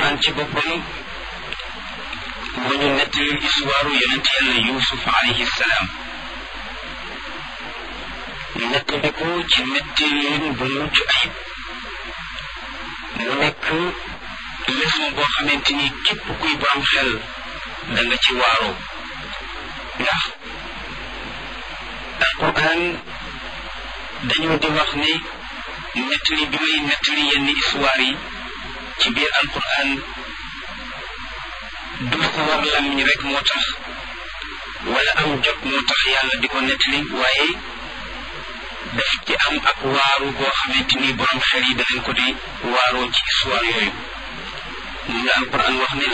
alquran ci boppam moo ñu nettali histoire yonent yàlla yusuf alayhi salaam nettali ko ci nettalin bu mucc ayib mu nekk leçon boo xamante ni képp kuy borom xel da nga ci waaroo ndax alquran dañoo di wax ne nettali bi may nettali yenn histoire yi ci biir alquran du sawar làmmiñ rek moo tax wala am jot moo tax yàlla di ko nettali waaye daf ci am ak waaru boo xamante ni borom xel yi danañ ko di waaroo ci histoire yooyu moom la alquran wax ne